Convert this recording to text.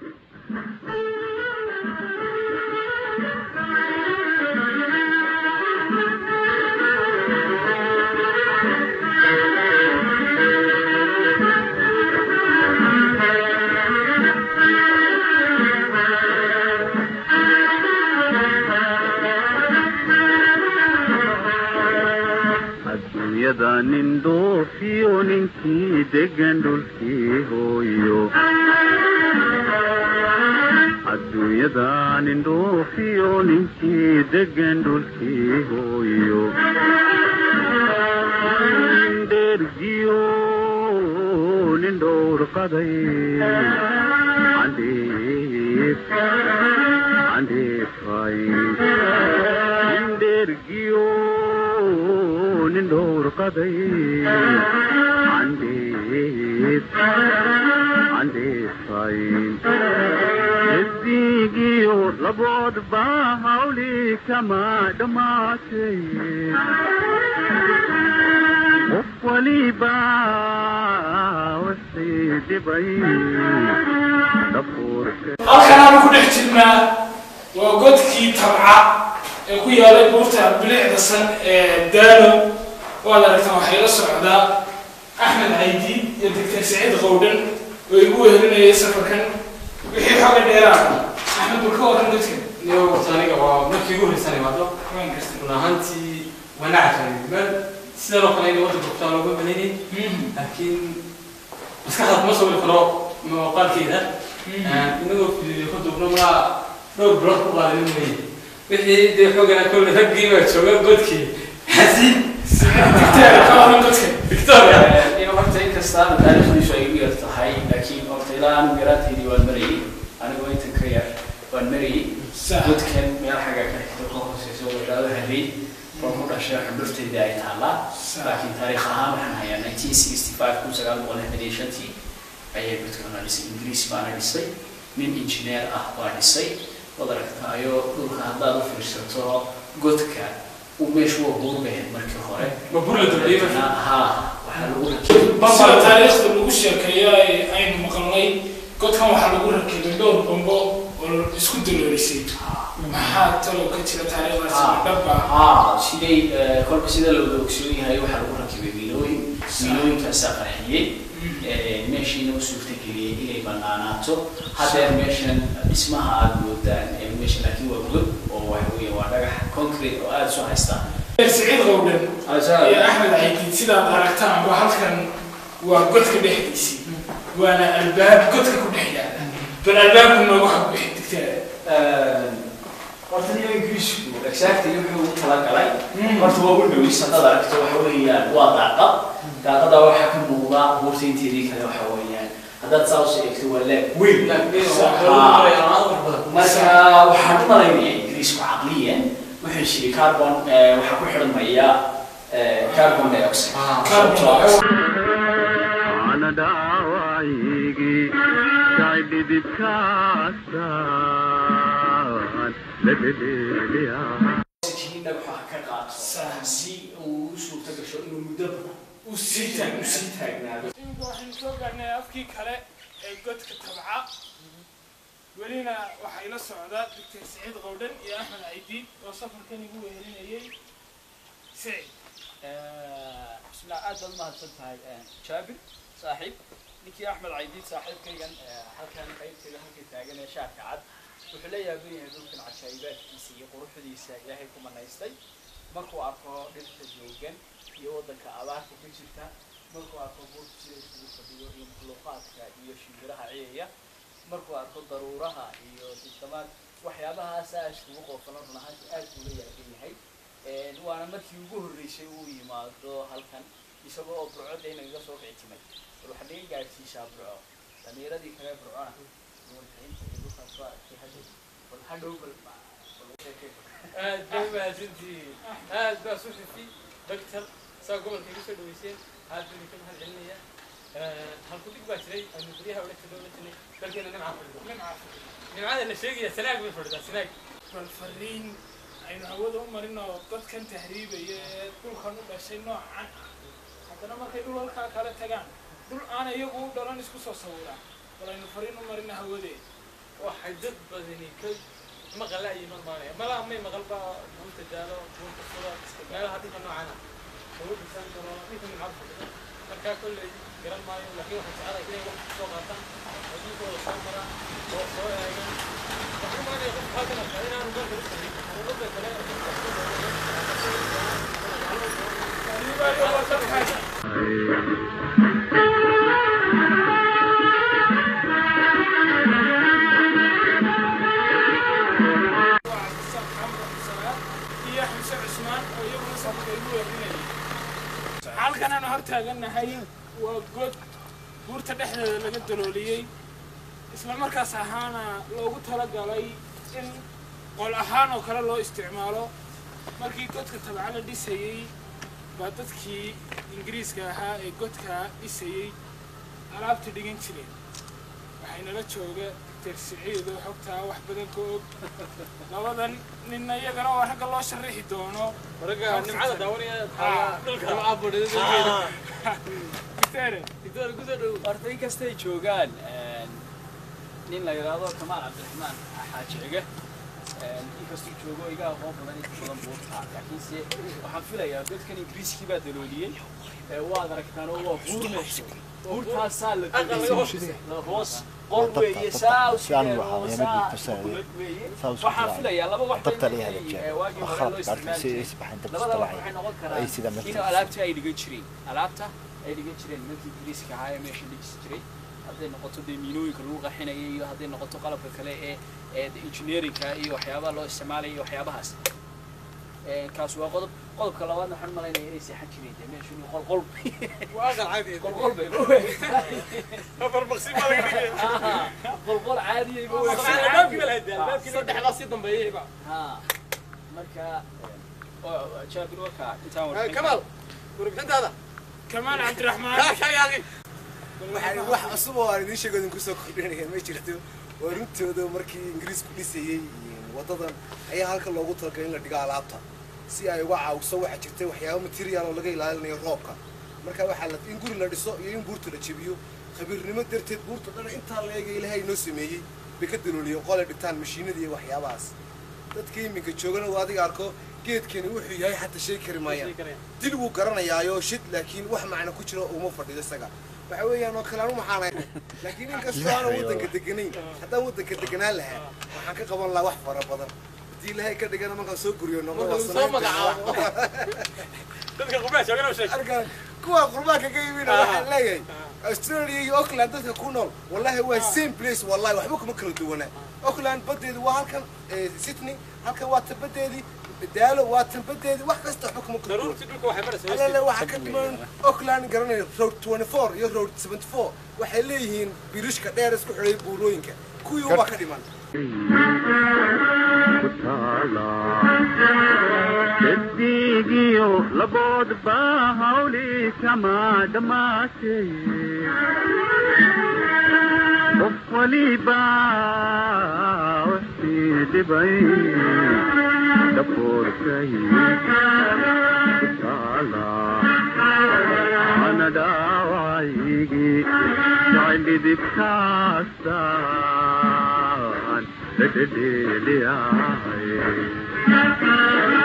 adduunyada nin dhoofiyo ninkii degan dhulkii hooyo adduunyada nin dhoofiyo ninkii degan dhulkii hooyo nin dhergiyo nin dhowrqaday andheef andheefay nin dhergiyo nin dhowrqaday andheef andheefay esigiyo laboodba hawli kama dhammaatay qof waliba wixii dhibay dhafuurka halkanaanu ku dhex jirnaa waa godkii tabca ee ku yaalay buurta bilicda san ee daalo waad aragtaan waxay la socdaa axmed caydi iyo doctor saciid qowdhan oo igu wehelinayay safarkan wixii xooga dheeraada axmed bal ka waran dadkan niyo horta aniga waa markii ugu horreysaan imaado waan gartay run ahaantii wanaaca kale meel sidan oo kale in wadda gurtaan looga malaynay laakiin maskaxda kuma sawiri karo muuqaalkeeda inagoo fidiyo ka duubno malaa dhowr bilood ku qaadanin weeye wixii dee xoogana kolle raggii baa jooga godkii xasiin dicteer ka waran dadkan victoria in horta inkastaa taariikhdiisu ay u yar tahay laakiin horta ilaa anigu yaraanteydii waan marayay anigoo intan ka yar waan marayay godkan meel xagga ka xigta ka hooseysa oo idhaado harey oo ku dhashay xundhurteydii ay taallaa laakiin taariikh ahaan waxaan hayaa 1965 kun sagaal boqol lixdan iyo shantii ayaa godkan la dhisay ingiriis baana dhisay nin injineer ah baa dhisay waad aragtaayo dhulka haddaad u fiirsato godka uu meeshu waa buurbeed markii hore ma bur la dambeeyey marka ha waxaa lagu rakibay sida taariikhda lagu sheekeeyo ay aynu maqalnay godkan waxaa lagu rakibay dhowr bambo oo isku duloorisay maxaa talow ka jira taariikhdaasi dhabba haa siday eh, kolba sida looda ogsoon yahay waxaa lagu rakibay miilooyin miilooyinkaasaa qarxiyey Eh, meeshiina u suurtageliyey inay banaanaato hadeer meeshan dhismaha aada moodaan eh, meesha laakiin waa god oo waxa weeye waa dhagax concrete oo aada soo haystaa saciid qowdhan iyo axmed caydiid sidaad aragtaan waa halkan waa godka dhexdiisii waana albaab godka ku dhex yaala bal albaabku noogu xagbixi digteeda horta niyo ingiriisku exactly wuxuu u talagalay horta waa u dhowis haddaad aragto waxa weeyaan waa daaqad daaqada waxaa ka muuqda buurta inteedii kale waxa weeyaan haddaad saa usoo eegto waa leeb weyn marka waxaan u malaynayaa ingiriisku caqliyan wuxuu shiri carbon eh, waxaa ku xidhmaya eh, carbon dioxide ana dhaawacigii kay dhidibkaasaan la dhedheeliyaa oxygen waxaa ka qaato si uu u suurta gasho inuu muddo badan uu sii taag u sii taagnaado imika waxaynu soo gaarnay afkii kale ee godka tabca welina waxaa ila socdaa doctor saciid qowdhan iyo axmed caydiid oo safarkan igu wehelinayay sicid بسم الله aad baad umahadsan tahay jaabir saaxiib ninkii axmed caydiid saaxiibkaygan halkan qaybteeda halka taagan ee shaarka cad wuxuu la yaaban yahay dhulkan cajaa'ibaadkiisa iyo quruxdiisa ilaahay ku manaystay markuu arko dhirta joogan iyo waddanka abaarta ka jirta markuu arko buurta sida isugu fadhiyo iyo makhluuqaadka iyo shimbiraha ciyaya markuu arko daruuraha iyo dildamaad waxyaabahaasaa iskugu qoofano run ahaantii aad buu la yaaban yahay Een, waana markii ugu horreysay uu yimaado halkan isagoo oo burcodda inagaga soo kictimay bal waxaa naga gaadhsiisaa burco dhallinyaradii kale burcona warkainta iyo dhulkaas soo arkay hadhow bal hadhow bal bal u sheekay aad bay mahadsantihiin aad baa suxifi doctor saa gobolka iga soo dhaweyseen aad baan idinka mahad celinaya halku dhig baa jiray aynu baryaha ula jiro ula jirnay dalkeena nimca fadhido nimcada la sheegaya sanaag bay fadhidaa sanaag bal fariin aynu hawada u marin oo dadkan tahriibaya ee dhulkan u dhashay noocan ah haddana markay dhul halkaa kala tagaan dhul aan iyagu u dhalan isku soo sawiraan bal aynu fariin u marina hawadee waxay dad badani ka maqal la yimaad maanaya mala may maqal ba buunta daalo buunta sura meelaha dhulka noocana lagu dhisan karo ninka mucabka markaa kolley garan maayo laakiin waxaan jecelahay inay wax soo qaataan adduunkooda soo maraan oo soo eegaan waxaan maanaya qof halkan arkaa inaanu dalka u sarin dowladda kale iyo xamse cusmaan oo iyaguna sabka igu weerinayay halkan aanu hor taagannahay waa god buurta dhexdeeda laga dalooliyey isla markaas ahaana loogu talagalay in qol ahaan oo kale loo isticmaalo markii godka tabca la dhisayey baa dadkii ingiriiska ahaa ee godka dhisayey alaabta dhigan jireen waxaynala jooga dersiciido xogtaa wax badan ka og labadan ninna iyagana waa ragga loo sharaxi doono ragga nimcada daawanaya Ah. dhulka nimcaa fadhida Kitere, digdada kusoo dhow horta inkastay joogaan nin la yidhaahdo kamaal cabdiraxmaan xaaji cige inkastuu joogo iga aqoon badan inta badan buurta laakiinse waxaan filayaa dadkan ingiriiskii baa dalooliyey ee waad aragtaan oo waa buur meesho buurtaasaa la Aqal laga hoos dalooliyey. La hoos qol weeye saa u Si aan sidee wax oo aan saa yeelan tusay. bukulad weeye Saa u waxaan socdaa. filayaa laba wax dabta bay la noqon hagaajiyay. karaan, ee waagii Waa hore loo khalad gaartay si isticmaali ay isbaxin jiray. dabta labada wax isdalacay. waxay noqon Ay karaan sida in meesha. alaabta ay dhigan jireen alaabta ay dhigan jireen nimankii ingiriiska ahaa ee meesha dhigisi jiray hadday noqoto dee miinooyinka lagu qaxinaya iyo hadday noqoto qalabka kale ee ee engineerinka iyo waxyaabaha loo isticmaalaya iyo waxyaabahaas Ee, kaas waa qodob qodobka labaadna waxaan malaynaya inay seexan jireen dee meeshu inuu qolqol waa aqal caadi qolqol bay afar maqsin baa laga dhigaya qolqol caadiyay ba albaabkii baa lahayd albaabkii saddexdaa sii dambeeyay ba ha marka oo jaabir warka intaan warka kamaal warbixintaada kamaal cabdiraxmaan kaa shayaaqi waxaan wax cusub oo aan idiin sheego idinku soo kordhinaya ma jirto waa runtooda markii ingiriisku dhisayey wadadan ayaa halka loogu talagalay in la dhigo alaabta si ay uga caawiso waxaa jirta waxyaabo material oo laga ilaalinayo roobka marka waxaa la in guri la dhiso iyo in buurta la jebiyo khabiirnimo darteed buurta dhan intaa la eega ilaahay inoo sameeyey bay ka dalooliyeen qolay dhigtaan mashiinada iyo waxyaabahaas dadka iminka joogana waa adiga arko geedkani wuxuu yahay xataa sheegi kari maayaan dil wuu garanayaayo shid laakiin wax macno ku jiro uma fadhido isaga waxa weeyaan oo kale anu maxaanay laakiin inkastoo aanan waddanka deganayn haddaan waddanka deganaan lahaa waxaan ka qaban lahaa wax fara badan haddii ilaahay ka dhigana markaan soo guriyo noqdo Marka waa lagu soo sanaynta magacaabo. dadka qubaa joogana u sheeg arkaan kuwa qurbaanka ka yimina waxaan leeyahay australia iyo auckland dadka ku nool wallahi waa same place wallahi waxba kuma kala duwana auckland badeedu waa halkan eh, sydney halkan waa tan badeedii daalo waa tan badeedii wax kasta waxba kuma kala duwan daruurtii dhulka waxay maraysaa alale waxaa ka dhiman auckland garanaya road 24 iyo road 74 waxay leeyihiin birishka dheer isku xidhay buurooyinka kuwii ubaa ka dhiman ku taala daddiigiyo laboodba hawli kama dhammaatay qof waliba wixii dhibay dhafoorkay ku taala ana dhaawacaygii jacayldhidibkaasaan dhedhedheeliyahay